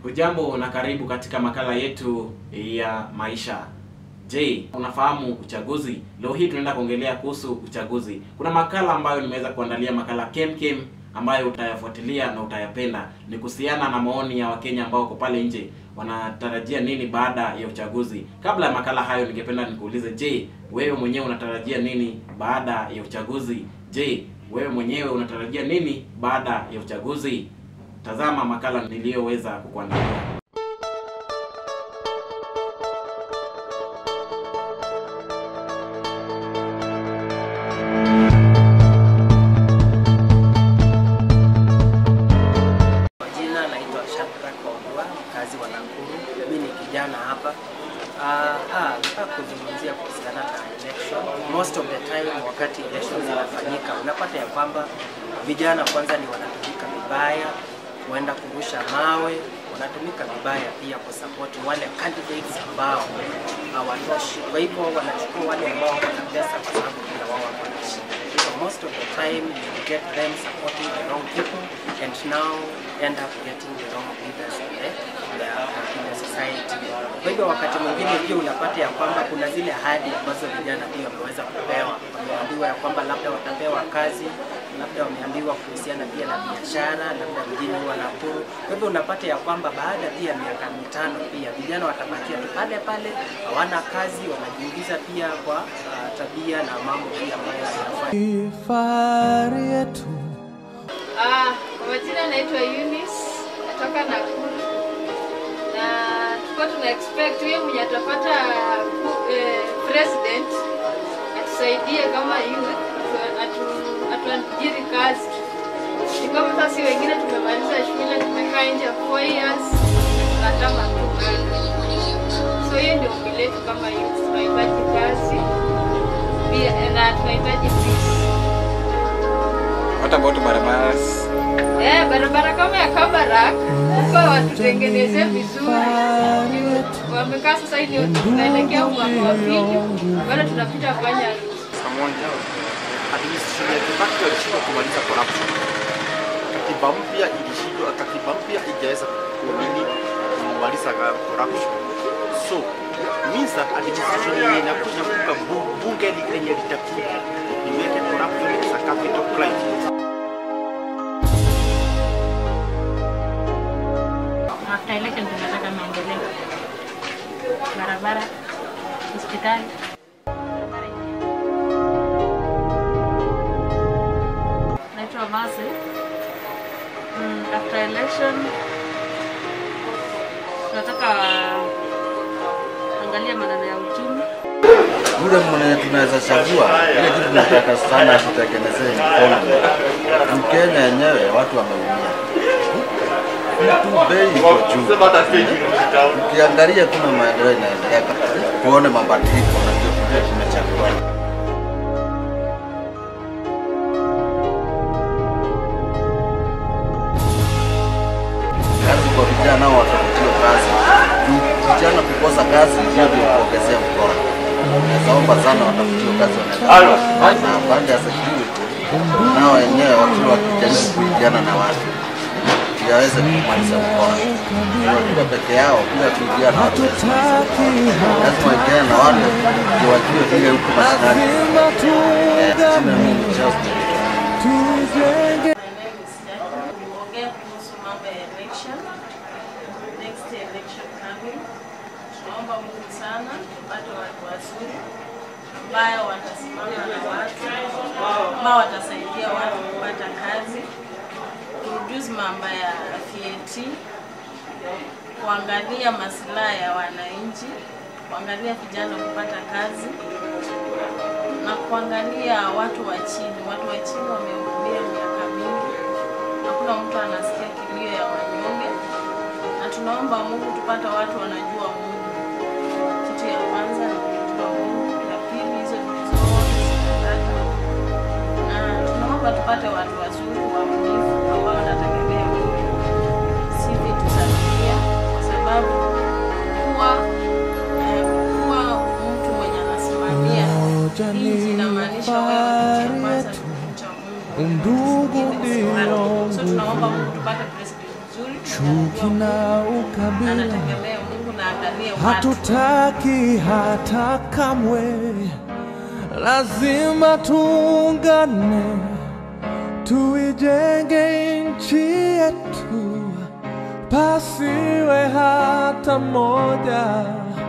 Hujambo na karibu katika makala yetu ya maisha. Je, unafahamu uchaguzi? Leo hii tunaenda kuongelea kuhusu uchaguzi. Kuna makala ambayo nimeweza kuandalia, makala kem kem ambayo utayafuatilia na utayapenda. Ni kuhusiana na maoni ya Wakenya ambao wako pale nje, wanatarajia nini baada ya uchaguzi. Kabla ya makala hayo, ningependa nikuulize, je, wewe mwenyewe unatarajia nini baada ya uchaguzi? Je, wewe mwenyewe unatarajia nini baada ya uchaguzi? Tazama makala niliyoweza kukuandalia. Kwa jina naitwa Shadrack Wambua, mkazi wa Nakuru. Mimi ni kijana hapa. Ah, ah, nataka kuzungumzia kuhusiana na election. Most of the time wakati election zinafanyika, unapata ya kwamba vijana kwanza ni wanatumika vibaya, huenda kurusha mawe, wanatumika vibaya pia kusupport wale candidates ambao hawatoshi. Kwa hivyo wanachukua wale ambao wana pesa kwa sababu pia wao wako na shida. So most of the time you get them supporting the wrong people and now end up getting the wrong leaders in the, in the, in the society. Kwa hivyo wakati mwingine pia unapata ya kwamba kuna zile ahadi ambazo vijana pia wameweza kupewa. Wameambiwa ya kwamba labda watapewa kazi, labda wameambiwa kuhusiana pia na biashara, labda mjini wa Nakuru. Kwa hivyo unapata ya kwamba baada pia ya miaka mitano pia vijana watabakia tu pale pale, hawana kazi, wanajiingiza pia kwa uh, tabia na mambo pia ambayo hayafai. Fahari yetu Ah, kwa majina naitwa Eunice, natoka Nakuru na tulikuwa tuna expect huyo mwenye atapata eh, president atusaidie kama youth atu- atu- atuajiri kazi. Ni kama sasa wengine tumemaliza shule tumekaa nje four years tunataka tu kazi. So hiyo ndio ombi letu kama youth, tunahitaji kazi pia na tunahitaji peace. What about barabaras? Eh, barabara kama ya Kabarak huko watutengeneze vizuri. Wamekaa sasa hivi tunaelekea mwaka wa pili, bado tunapita fanya Pamoja. Administration ya Kibaki walishindwa kumaliza corruption. Katiba mpya ilishindwa, katiba mpya ijaweza kunini kumaliza ka- corruption. So means that administration yenye inakuja kuka bu- bunge li- lenye litakuja liweke corruption as a capital crime. After election tunataka maendeleo, barabara, hospitali. Naitwa Mase. Mm, after election tunataka angalia maneno ya uchumi. yule mwenye tunaweza chagua ile kitu tunataka sana tutengenezee economy. Juu Kenya yenyewe watu wameumia, vitu bei iko juu. Ukiangalia kuna maendeleo inaendelea, tuone mabadiliko na ndio tujue tumechagua. Kazi kwa vijana nao watafutiwe kazi. Juu vijana kukosa kazi hiyo ndio kuongezea mkono. Naomba sana watafutiwe kazi wanaweza na pande ya security nao wenyewe wakiwa wakijaribu kuingiana na watu ili waweze kumaliza mkono. Wakiwa peke yao bila kuingiana na watu lazima waingiane na watu ndio wajue vile huko mashinani. Eh, jina mimi ni Charles Nderitu. tujenge kuongea kuhusu mambo ya election, next election coming. Tunaomba Mungu sana tupate watu wazuri ambayo watasimama na watu ambao watasaidia watu kupata kazi, kureduce mambo ya VAT, kuangalia maslahi ya wananchi, kuangalia vijana kupata kazi na kuangalia watu wa chini. Watu wa chini wameumia miaka mingi, hakuna mtu anasikia kilio ya wanyonge, na tunaomba Mungu tupate watu wanajua Mungu. Kitu ya kwanza ni kujua Mungu, ya pili hizo vitu zote zinataka, na tunaomba tupate watu wazuri waaminifu ambao wanategemea Mungu, si vitu za dunia, kwa sababu kuwa eh, kuwa mtu mwenye anasimamia nchi inamaanisha wewe kitu cha kwanza ni kumcha Mungu. undugu ndio So tunaomba Mungu tupate president mzuri chuki na ukabila anategemea Mungu na angalie watu. hatutaki hata kamwe, lazima tuungane, tuijenge nchi yetu, pasiwe hata mmoja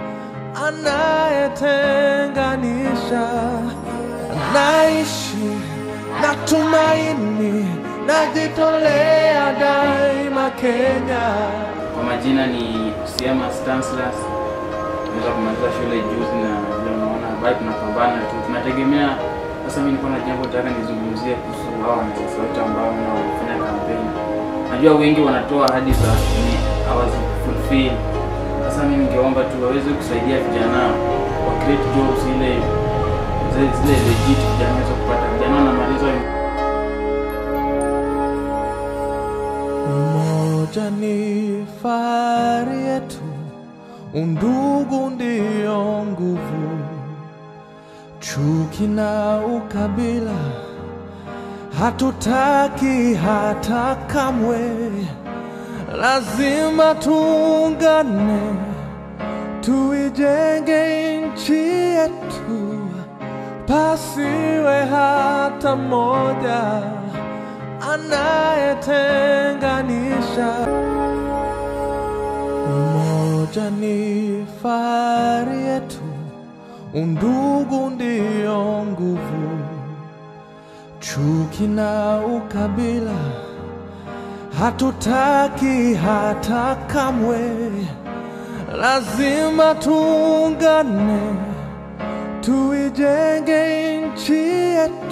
anayetenganisha. Naishi na tumaini, najitolea daima Kenya. Kwa majina ni Usiama Stanislas. Naweza kumaliza shule juzi na vile unaona bado tunapambana tu. Tunategemea sasa mimi niko na jambo nataka nizungumzie kuhusu hao wanasiasa wote ambao wanafanya kampeni. Najua wengi wanatoa ahadi za ni hawazi fulfill. Sasa mimi ningeomba tu waweze kusaidia vijana wa create jobs ile zile zile legit vijana waweze kupata vijana wanamaliza Umoja ni fahari yetu, undugu ndio nguvu. Chuki na ukabila hatutaki hata kamwe, lazima tuungane, tuijenge nchi yetu, pasiwe hata mmoja anayetenganisha. Umoja ni fahari yetu, undugu ndio nguvu. Chuki na ukabila hatutaki hata kamwe, lazima tuungane, tuijenge nchi yetu